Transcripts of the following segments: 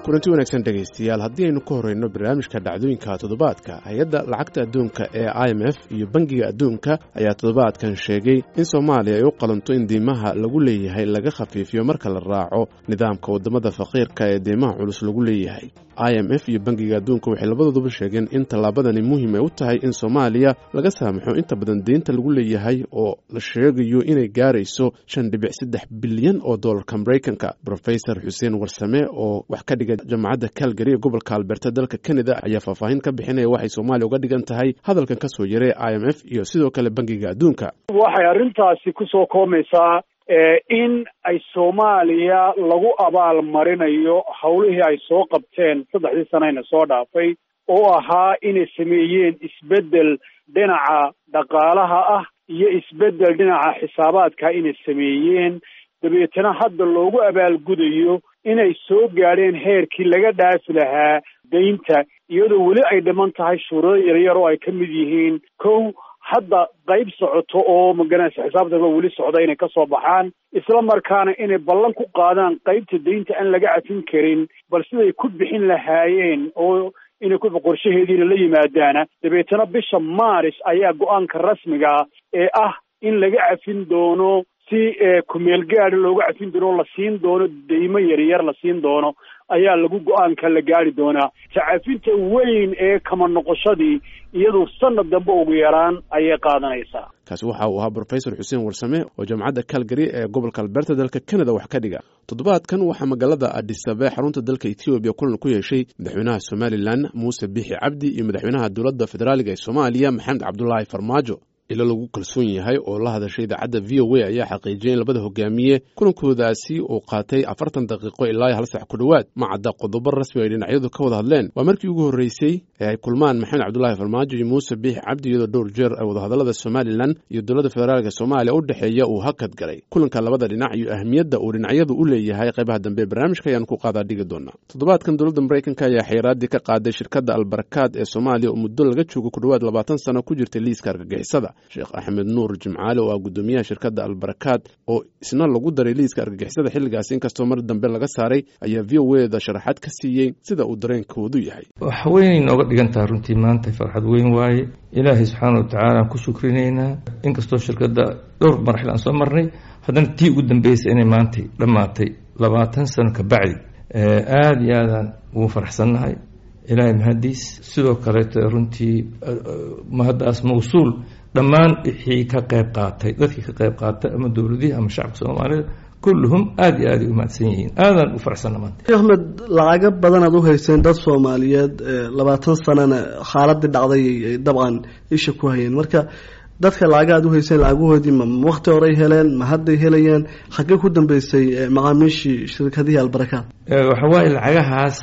kulanti wanaagsan dhegaystayaal haddii aynu ka horreyno barnaamijka dhacdooyinka toddobaadka hay-adda lacagta adduunka ee i m f iyo bangiga adduunka ayaa toddobaadkan sheegay in soomaaliya ay u qalanto in diimaha lagu leeyahay laga khafiifiyo marka la raaco nidaamka waddamada faqiirka ee diimaha culus lagu leeyahay i m f iyo bangiga adduunka waxay labadooduba sheegeen in tallaabadani muhiim ay u tahay in soomaaliya laga saamaxo inta badan deynta lagu leeyahay oo la sheegayo inay gaarayso shan dhibic saddex bilyan oo dollarka maraykanka rofesor xuseen warsame oo wax ka dhiga jamacadda calgary ee gobolka alberta dalka canada ayaa faahfaahin ka bixinaya waxay soomaaliya uga dhigan tahay hadalkan ka soo yaray i m f iyo sidoo kale bangiga adduunka waxay arrintaasi kusoo koomaysaa in ay soomaaliya lagu abaal marinayo howlihii ay soo qabteen saddexdii sanayna soo dhaafay oo ahaa inay sameeyeen isbeddel dhinaca dhaqaalaha ah iyo isbeddel dhinaca xisaabaadka inay sameeyeen dabeetana hadda loogu abaalgudayo inay soo gaadheen heerkii laga dhaafi lahaa deynta iyadoo weli ay dhiman tahay shuruudo yaryar oo ay ka mid yihiin kow hadda qayb socoto oo maganaysa xisaabtaba weli socda inay ka soo baxaan isla markaana inay ballan ku qaadaan qaybta deynta aan laga cafin karin bal siday ku bixin lahaayeen oo inay ku qorshaheediina la yimaadaana dabeetana bisha maaris ayaa go-aanka rasmiga ee ah in laga cafin doono si kumeel gaadi looga cafin doono la siin doono deymo yaryar la siin doono ayaa lagu go-aanka la gaari doonaa tacafinta weyn ee kama noqoshadii iyadu sanad dambe ugu yaraan ayay qaadanaysaa kaasi waxa uu ahaa brofesor xuseen warsame oo jaamacadda calgary ee gobolka alberta dalka canada wax ka dhiga toddobaadkan waxaa magaalada adisabe xarunta dalka ethoobiya kulan ku yeeshay madaxweynaha somalilan muuse bixi cabdi iyo madaxweynaha dowladda federaaliga ee soomaaliya maxamed cabdulaahi farmaajo ilo lagu kalsoon yahay oo la hadashay idaacadda v o a ayaa xaqiijiyay in labada hogaamiye kulankoodaasi uu qaatay afartan daqiiqo ilaa hal sax ku dhowaad ma cadda qodobo rasmi ay dhinacyadu ka wada hadleen waa markii ugu horreysay ee ay kulmaan maxamed cabdulaahi farmaajo iyo muuse biixi cabdi iyadoo dhowr jeer ay wadahadallada somalilan iyo dowladda federaalka soomaaliya u dhexeeya uu hakad galay kulanka labada dhinac iyo ahmiyadda uu dhinacyadu u leeyahay qaybaha dambe ee barnaamijka ayaan ku qaadaa dhigi doonaa toddobaadkan dowladda maraykanka ayaa xayiraadii ka qaaday shirkadda albarakaad ee soomaaliya oo muddo laga joogo ku dhowaad labaatan sano ku jirtay liiska argagixisada sheekh axmed nuur jimcaale oo ah guddoomiyaha shirkadda albarakaad oo isna lagu daray liiska argagixisada xilligaas inkastoo mar dambe laga saaray ayaa v o eda sharaxaad ka siiyey sida uu dareenkoodu yahay wax weynay nooga dhigan taha runtii maanta farxad weyn waaye ilaahay subxaana wa tacaala aan ku shukrinaynaa inkastoo shirkadda dhowr marxil aan soo marnay haddana tii ugu dambeysay inay maantay dhammaatay labaatan sano ka bacdi aada iyo aadaan ugu faraxsannahay ilaahay mahadiis sidoo kaleeto runtii mahaddaas mawsuul dhammaan wixii ka qayb qaatay dadkii ka qayb qaatay ama dowladihii ama shacabka soomaalida kulluhum aada iyo aaday u mahadsan yihiin aadaan u faraxsanna maanta axmed lacago badanaad u hayseen dad soomaaliyeed labaatan sanana xaaladii dhacday ay dabcan isha ku hayeen marka dadka lacaga aad u hayseen lacagahoodii ma wakti horey heleen ma hadday helayeen xaggee ku dambeysay macaamiishii shirkadihii albarakaad waxa waaye lacagahaas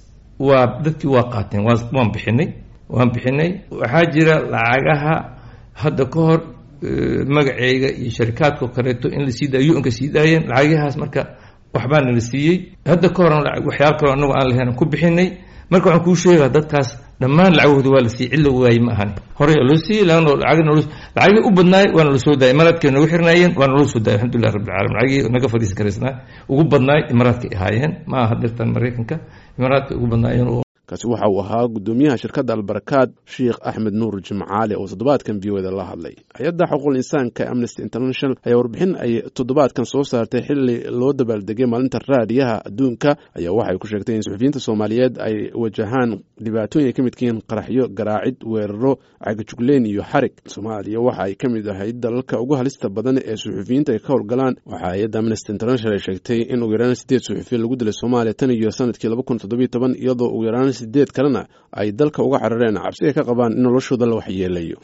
waa dadkii waa qaateen waa waan bixinay waan bixinay waxaa jira lacagaha hadda ka hor magaceyga iyo sharikaadkao kaleeto in la sii daayo u-nka sii daayeen lacagahaas marka waxbaana la siiyey hadda ka horan waxyaaba kaloo anagu aan lahayn ku bixinay marka waxaan kuu sheegaa dadkaas dhammaan lacagahooda waa la siiyey cid la waayey ma ahan horey loo siiyey lacagii u badnaay waana la soo daayay imaaraadkay noogu xirnaayeen waana loo soo daayay alxamdulilah rabbi alamiin lacagii naga fadhiisan karaysnaa ugu badnaay imaaraadkay ahaayeen ma aha dirtan maraykanka imaaraadkay ugu badnaayeen kaasi waxa uu ahaa guddoomiyaha shirkadda albarakaad sheekh axmed nuur jimcaale oo toddobaadkan v o eda la hadlay hay-adda xuquuqul insaanka amnesty international ayaa warbixin ay toddobaadkan soo saartay xilli loo dabaaldegay maalinta raadiyaha adduunka ayaa waxay ku sheegtay in suxufiyiinta soomaaliyeed ay wajahaan dhibaatooyin ay ka midka yihiin qaraxyo garaacid weeraro cagajugleen iyo xarig soomaaliya waxa ay ka mid ahayd dalalka ugu halista badan ee suxufiyiinta ay ka howlgalaan waxaa hay-adda amnesty international ay sheegtay in ugu yaraan sideed suxufiya lagu dilay soomaaliya tan iyo sanadkii laba kun toddobiyo toban iyadoo ugu yaraan sideed kalena ay dalka uga carareen cabsi ay ka qabaan in noloshooda la waxyeelayo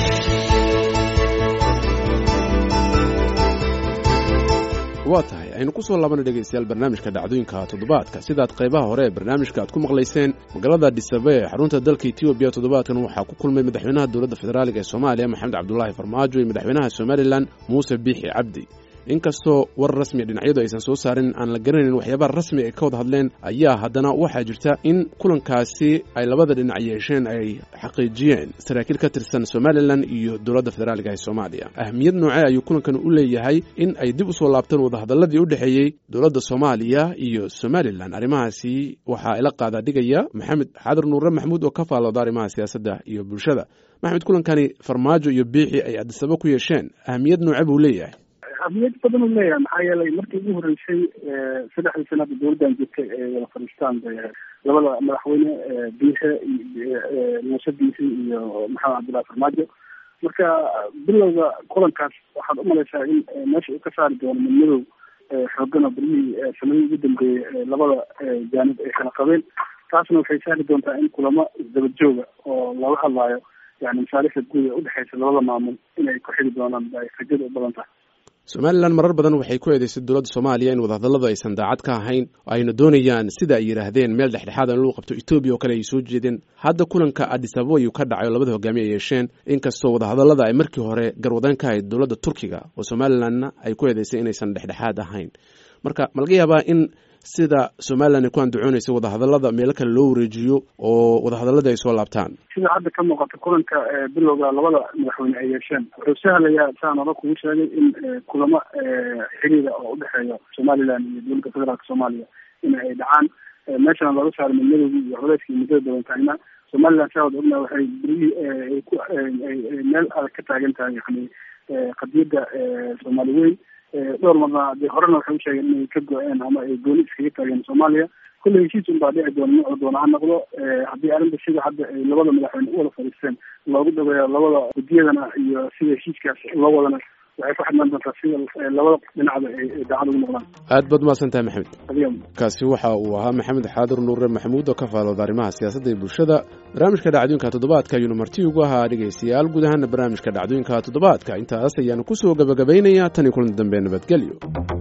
waa tahay aynu ku soo laabana dhegaystayaal barnaamijka dhacdooyinka toddobaadka sidaad qaybaha hore ee barnaamijka aad ku maqlayseen magaalada dhisabe ee xarunta dalka etoobiya toddobaadkan waxaa ku kulmay madaxweynaha dowladda federaaliga ee soomaaliya maxamed cabdulaahi farmaajo iyo madaxweynaha somalilan muuse biixi cabdi inkastoo war rasmiya dhinacyadu aysan soo saarin aan la garanayn waxyaabaha rasmi ay ka wada hadleen ayaa haddana waxaa jirta in kulankaasi ay labada dhinac yeesheen ay xaqiijiyeen saraakiil ka tirsan somalilan iyo dowladda federaaliga ee soomaaliya ahmiyad noocee ayuu kulankan u leeyahay in ay dib usoo laabtaan wadahadaladii u dhexeeyey dowladda soomaaliya iyo somalilan arrimahaasi waxaa ila qaadaa dhigaya maxamed xaadar nuure maxamuud oo ka faalooda arrimaha siyaasadda iyo bulshada maxmed kulankani farmaajo iyo biixi ay adisaba ku yeesheen ahmiyad nooce buu leeyahay ahmiyad badan u leeyahay maxaa yeelay markii ugu horreysay saddexdii sanada dowladdan jirtay ee wada fadhiistaan bay ahayd labada madaxweyne biixe muuse biixi iyo maxamed cabdullahi farmaajo marka bilowga kulankaas waxaad umalaysaa in meesha uu ka saari doono midmadow xoogan oo beryihii sanadihii ugu dambeeyey labada jaanib ay kala qabeen taasna waxay sahli doontaa in kulamo isdaba jooga oo laga hadlaayo yani masaalixda guud ee udhexeysa labada maamul inay ku xidi doonaan ay rajada u badan tahay somalilan marar badan waxay ku eedeysay dowladda soomaaliya in wadahadalladu aysan daacad ka ahayn oo ayna doonayaan sida ay yidhaahdeen meel dhexdhexaad in lagu qabto etoobiya oo kale ay soo jeedeen hadda kulanka adis ababa ayuu ka dhacay oo labada hogaamiye ay yeesheen inkastoo wadahadallada ay markii hore garwadaan ka ahayd dowladda turkiga oo somalilanna ay ku eedeysay inaysan dhexdhexaad ahayn marka ma laga yaabaa in sida somalilan ay ku andacoonaysa wadahadallada meelo kale loo wareejiyo oo wadahadalladii ay soo laabtaan sida hadda ka muuqata kulanka bilowga labada madaxweyne ay yeesheen wuxuu sahlayaa saan ora kugu sheegay in kulamo xiriira oo udhexeeya somalilan iyo dowladda federaalka soomaaliya in ay dhacaan meeshana laga saaro midmadowgii iyo culeyskii muddada dabantaagna somalilan saa wada ogna waxay berihii ku meel adag ka taagan tahay yani qadiyadda soomaali weyn dhowr marna dee horena waxay usheegeen inay ka go-een ama ay gooni iskaga taageen soomaaliya kulle heshiis un baa dhici doona nuucu doona ha noqdo haddii arrinta sida hadda ay labada madaxweyne u wada fadhiisteen loogu dhaweeyo labada guddiyadana iyo sida heshiiskaas loo wadana waxay ku xidhnaan doontaa sida labada dhinacda ay daacad ugu noqdaan aad baad umahadsan tahay maxamed adiga kaasi waxa uu ahaa maxamed xaadir nuure maxamuud oo ka faalooda arrimaha siyaasadda iyo bulshada barnaamijka dhacdooyinka toddobaadka ayuunu marti ugu ahaa dhegaystayaal guud ahaana barnaamijka dhacdooyinka toddobaadka intaas ayaanu kusoo gabagabaynayaa tan iyo kulan dambe nabadgelyo